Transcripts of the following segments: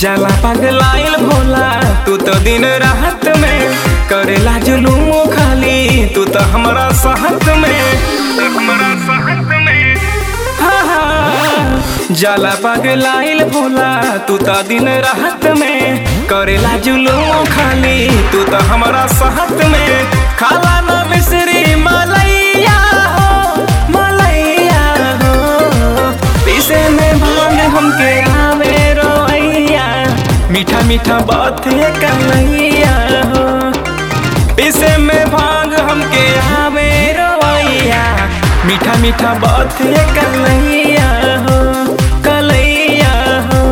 जाला पगलाइल भोला तू तो दिन रात में करेला जुलूम खाली तू तो हमारा साथ में तू हमारा साथ में हाँ, हाँ। जाला पगलाइल भोला तू तो दिन रात में करेला जुलूम खाली तू तो हमारा साथ में खाला ना मिश्री मलैया हो मलैया हो पीसे में भांग हमके आवे रोइया मीठा मीठा बात है कन्हैया हो पीसे में भांग हमके आवे रोइया मीठा मीठा बात है कन्हैया हो कलैया हो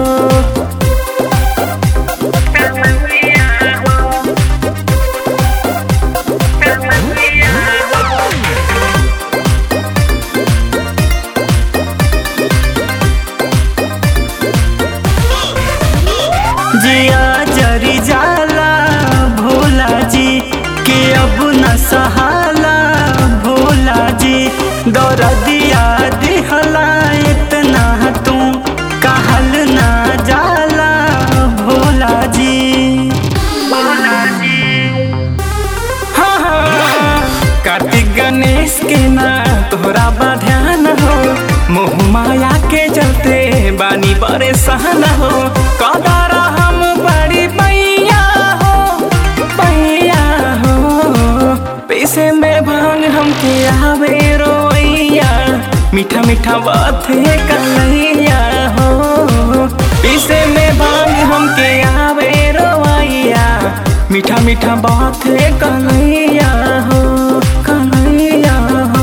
जिया जरी जाला भोला जी के अब न सहाला भोला जी दौर दिया दिहला इतना तू कहल ना जाला भोला जी भोला जी हाँ, हाँ। कार्तिक गणेश के ना तोहरा बा ध्यान हो मोह माया के चलते बानी परेशान हो कदारा हम बड़ी पैया हो पैया हो पैसे में भांग हमके आवे रोइया मीठा मीठा बात है कन्हैया हो पीसे में भांग हमके आवे रोइया मीठा मीठा बात है कन्हैया हो कन्हैया हो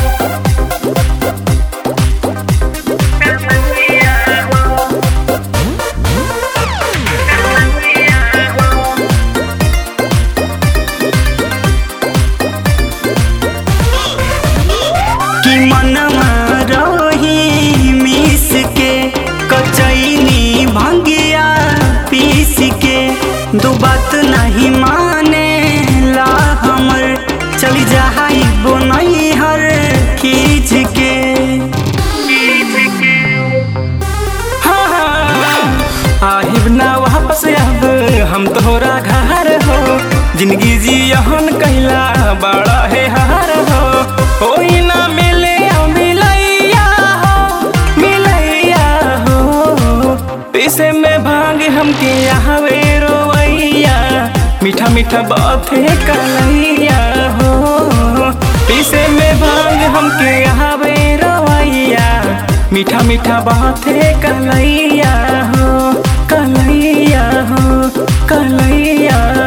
कि मनवा रही मिस के कचैनी भंगिया पीस के दू बात नहीं माने ला हमर चली जाई बोनई हर खींच के हाँ, हाँ। आहिब ना वापस अब हम तोहरा घर हो जिंदगी जियहन कहला बड़ा है हार हो होई ना मिले मिलैया हो मिलैया हो पीसे में भांग हमके आवे रोवैया मीठा मीठा बात है कलैया हो पीसे में भांग हमके आवे रोवैया मीठा मीठा बात है कलैया हो कलैया हो कलैया